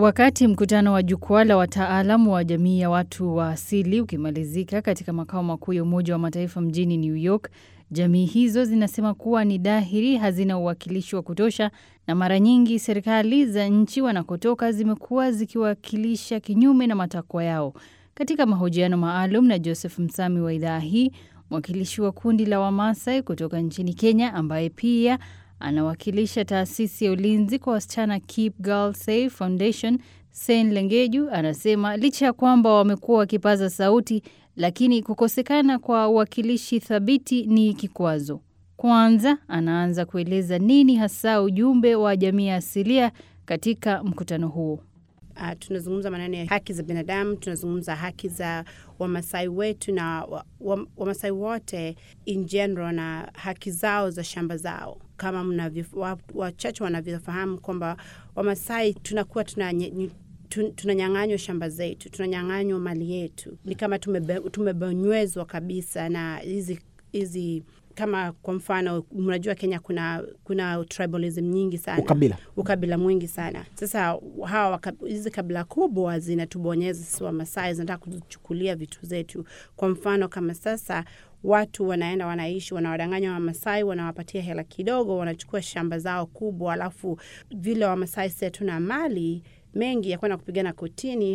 Wakati mkutano wa jukwaa la wataalamu wa jamii ya watu wa asili ukimalizika katika makao makuu ya Umoja wa Mataifa mjini New York, jamii hizo zinasema kuwa ni dhahiri hazina uwakilishi wa kutosha na mara nyingi serikali za nchi wanakotoka zimekuwa zikiwakilisha kinyume na matakwa yao. Katika mahojiano maalum na Joseph Msami wa idhaa hii, mwakilishi wa kundi la Wamasai kutoka nchini Kenya ambaye pia anawakilisha taasisi ya ulinzi kwa wasichana Keep Girls Safe Foundation, Sen Lengeju anasema licha ya kwamba wamekuwa wakipaza sauti, lakini kukosekana kwa uwakilishi thabiti ni kikwazo. Kwanza anaanza kueleza nini hasa ujumbe wa jamii ya asilia katika mkutano huo. Uh, tunazungumza maneno ya haki za binadamu, tunazungumza haki za Wamasai wetu na Wamasai wa, wote in general na haki zao za shamba zao. Kama mnavyo wachache wanavyofahamu kwamba Wamasai tunakuwa tuna tunanyang'anywa shamba zetu, tunanyang'anywa mali yetu, ni kama tumebonywezwa kabisa na hizi hizi kama kwa mfano mnajua Kenya kuna kuna tribalism nyingi sana, ukabila ukabila mwingi sana. Sasa hawa hizi kabila kubwa zinatubonyeza sisi Wamasai, zinataka kuchukulia vitu zetu. Kwa mfano kama sasa watu wanaenda wanaishi, wanawadanganya Wamasai, wanawapatia hela kidogo, wanachukua shamba zao kubwa, alafu vile Wamasai si hatuna mali mengi ya kwenda kupigana kotini,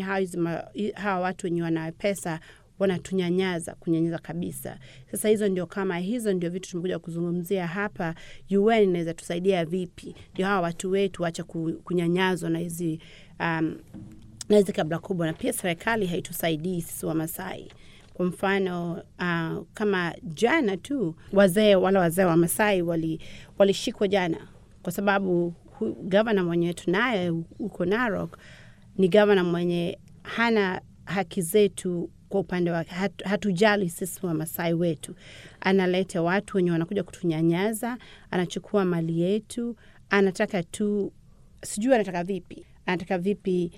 hawa watu wenye wana pesa wanatunyanyaza kunyanyaza kabisa. Sasa hizo ndio kama hizo ndio vitu tumekuja kuzungumzia hapa. UN inaweza tusaidia vipi ndio hawa watu wetu wacha kunyanyazwa na hizi um, na hizi kabla kubwa, na pia serikali haitusaidii sisi Wamasai. Kwa mfano uh, kama jana tu wazee wale wazee wa Masai walishikwa wali jana kwa sababu gavana mwenye tunaye huko Narok ni gavana mwenye hana haki zetu kwa upande wake hat, hatujali sisi Wamasai wetu. Analeta watu wenye wanakuja kutunyanyaza, anachukua mali yetu, anataka tu, sijui anataka vipi, anataka vipi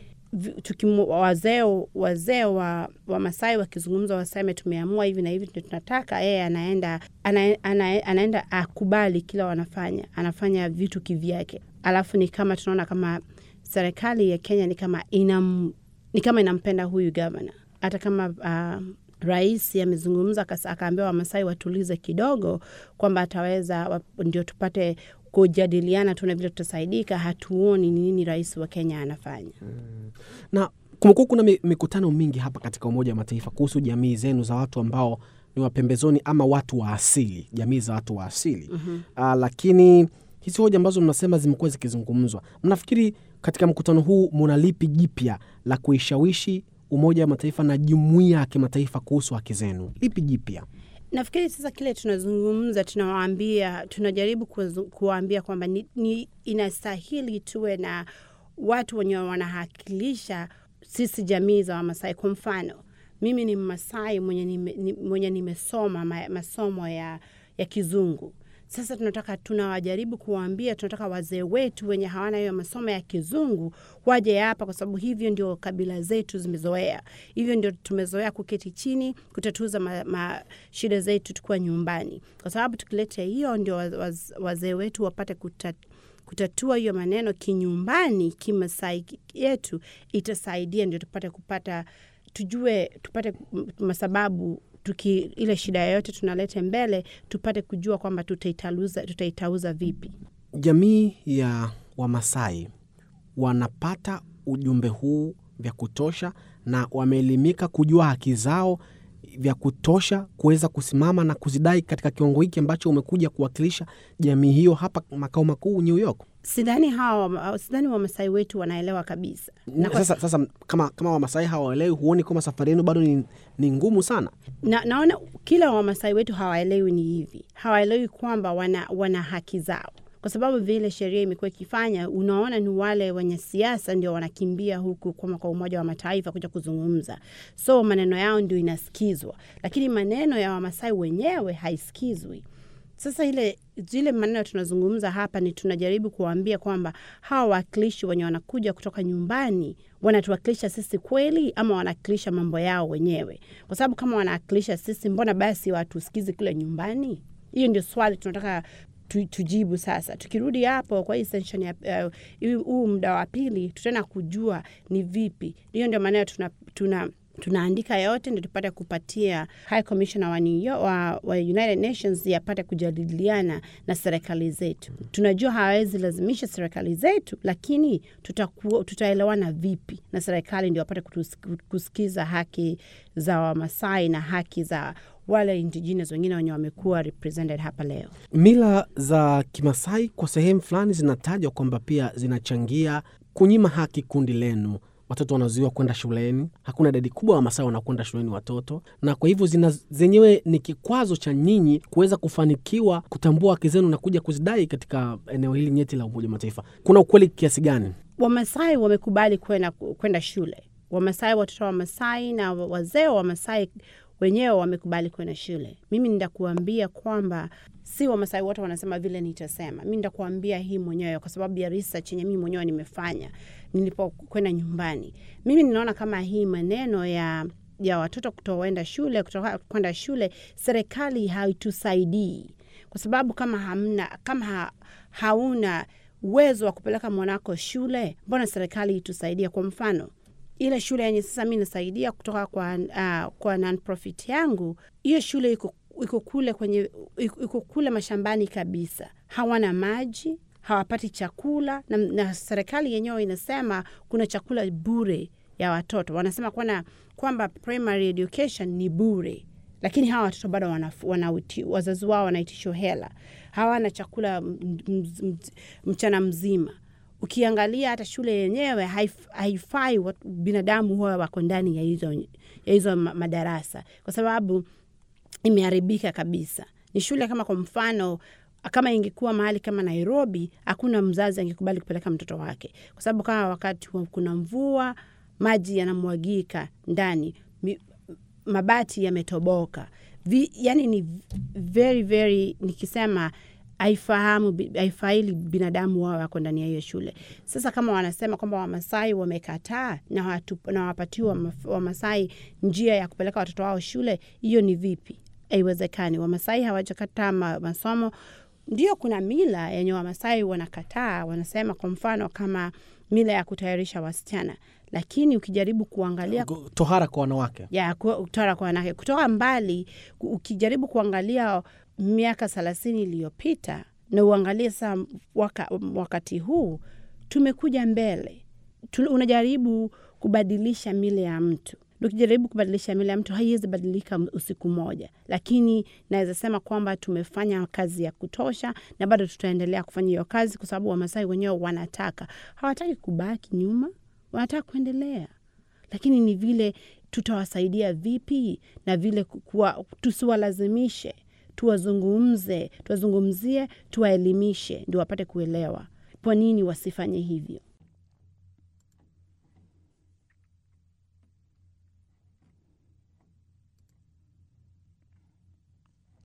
wazee wazee wa Wamasai wakizungumza, waseme tumeamua hivi na hivi ndio tunataka. Yeye anaenda ana, ana, anaenda akubali kila wanafanya, anafanya vitu kivyake, alafu ni kama tunaona kama serikali ya Kenya ni kama inam, ni kama inampenda huyu gavana hata kama uh, rais amezungumza akaambia Wamasai watulize kidogo, kwamba ataweza ndio tupate kujadiliana tu na vile tutasaidika. Hatuoni ni nini rais wa Kenya anafanya mm. na kumekuwa kuna mikutano mingi hapa katika Umoja wa Mataifa kuhusu jamii zenu za watu ambao ni wapembezoni ama watu wa asili, jamii za watu wa asili mm-hmm. uh, lakini hizi hoja ambazo mnasema zimekuwa zikizungumzwa, mnafikiri katika mkutano huu muna lipi jipya la kuishawishi Umoja wa Mataifa na jumuiya ya kimataifa kuhusu haki zenu? Lipi jipya? Nafikiri sasa kile tunazungumza, tunawaambia, tunajaribu kuwaambia kwamba ni, ni inastahili tuwe na watu wenye wanahakilisha sisi jamii za Wamasai. Kwa mfano, mimi ni Mmasai mwenye, nime, ni, mwenye nimesoma ma, masomo ya, ya Kizungu. Sasa tunataka tunawajaribu kuwaambia, tunataka wazee wetu wenye hawana hiyo masomo ya kizungu waje hapa, kwa sababu hivyo ndio kabila zetu zimezoea, hivyo ndio tumezoea kuketi chini kutatuza ma, ma shida zetu tukiwa nyumbani, kwa sababu tukileta hiyo ndio waz, wazee wetu wapate kutat, kutatua hiyo maneno kinyumbani, kimasai yetu, itasaidia ndio tupate kupata tujue, tupate masababu tuki ile shida yoyote tunalete mbele tupate kujua kwamba tutaitauza tutaitauza vipi. Jamii ya Wamasai wanapata ujumbe huu vya kutosha na wameelimika kujua haki zao vya kutosha kuweza kusimama na kuzidai katika kiwango hiki ambacho umekuja kuwakilisha jamii hiyo hapa makao makuu New York. Sidhani hawa sidhani Wamasai wetu wanaelewa kabisa. Na sasa, sasa kama, kama Wamasai hawaelewi, huoni kwamba safari yenu bado ni, ni ngumu sana? Na, naona kila Wamasai wetu hawaelewi ni hivi, hawaelewi kwamba wana, wana haki zao kwa sababu vile sheria imekuwa ikifanya, unaona ni wale wenye siasa ndio wanakimbia huku kama kwa Umoja wa Mataifa kuja kuzungumza, so maneno yao ndio inasikizwa, lakini maneno ya Wamasai wenyewe haisikizwi. Sasa ile zile maneno tunazungumza hapa ni tunajaribu kuwaambia kwamba hawa wawakilishi wenye wanakuja kutoka nyumbani wanatuwakilisha sisi kweli ama wanawakilisha mambo yao wenyewe? Kwa sababu kama wanawakilisha sisi, mbona basi watusikizi kule nyumbani? Hiyo ndio swali tunataka tu, tujibu sasa. Tukirudi hapo kwa hii session ya uh, huu muda wa pili, tutaenda kujua ni vipi. Hiyo ndio maana tuna, tuna tunaandika yote ndio tupate kupatia High Commissioner wa, New York, wa, wa United Nations yapate kujadiliana na serikali zetu. Tunajua hawawezi lazimisha serikali zetu, lakini tutaku, tutaelewana vipi na serikali ndio wapate kusikiza haki za Wamasai na haki za wale indigenous wengine wenye wamekuwa represented hapa leo. Mila za Kimasai kwa sehemu fulani zinatajwa kwamba pia zinachangia kunyima haki kundi lenu watoto wanazuiwa kwenda shuleni. Hakuna idadi kubwa wa Masai wanakwenda shuleni watoto, na kwa hivyo zina zenyewe ni kikwazo cha nyinyi kuweza kufanikiwa kutambua haki zenu na kuja kuzidai katika eneo hili nyeti la Umoja wa Mataifa. Kuna ukweli kiasi gani? Wamasai wamekubali kwenda kwenda shule. Wamasai, watoto wa Masai na wazee wa Masai wenyewe wamekubali kwenda shule. Mimi nitakuambia kwamba si Wamasai wote wanasema vile nitasema. Mi nitakuambia hii mwenyewe kwa sababu ya research yenye mimi mwenyewe nimefanya nilipokwenda nyumbani. Mimi ninaona kama hii maneno ya ya watoto kutoenda shule kutoka kwenda shule, serikali haitusaidii kwa sababu kama hamna, kama ha, hauna uwezo wa kupeleka mwanako shule, mbona serikali itusaidia? Kwa mfano ile shule yenye sasa mi nasaidia kutoka kwa, uh, kwa non-profit yangu, hiyo shule iko iko kule kwenye iko kule mashambani kabisa, hawana maji, hawapati chakula na, na serikali yenyewe inasema kuna chakula bure ya watoto. Wanasema kwana, kwamba primary education ni bure, lakini hawa watoto bado wana, wana, wazazi wao wanaitishwa hela, hawana chakula mchana mzima ukiangalia hata shule yenyewe haif, haifai binadamu huwa wako ndani ya hizo, ya hizo madarasa kwa sababu imeharibika kabisa. Ni shule kama kwa mfano kama ingekuwa mahali kama Nairobi, hakuna mzazi angekubali kupeleka mtoto wake, kwa sababu kama wakati kuna mvua, maji yanamwagika ndani, mabati yametoboka, yani ni very very, nikisema haifahamu haifaili binadamu wao wako ndani ya hiyo shule. Sasa kama wanasema kwamba Wamasai wamekataa na, na wapatiwa Wamasai njia ya kupeleka watoto wao shule, hiyo ni vipi? Haiwezekani. Wamasai hawajakataa ma, masomo. Ndio kuna mila yenye Wamasai wanakataa, wanasema kwa mfano kama mila ya kutayarisha wasichana, lakini ukijaribu kuangalia tohara kwa wanawake ya tohara kwa wanawake kutoka mbali, ukijaribu kuangalia miaka thelathini iliyopita na uangalie sasa waka, wakati huu tumekuja mbele. Unajaribu kubadilisha mila ya mtu, ukijaribu kubadilisha mila ya mtu haiwezi badilika usiku moja, lakini naweza sema kwamba tumefanya kazi ya kutosha na bado tutaendelea kufanya hiyo kazi, kwa sababu Wamasai wenyewe wanataka, hawataki kubaki nyuma, wanataka kuendelea, lakini ni vile tutawasaidia vipi na vile kuwa, tusiwalazimishe tuwazungumze, tuwazungumzie, tuwaelimishe, ndio wapate kuelewa kwa nini wasifanye hivyo.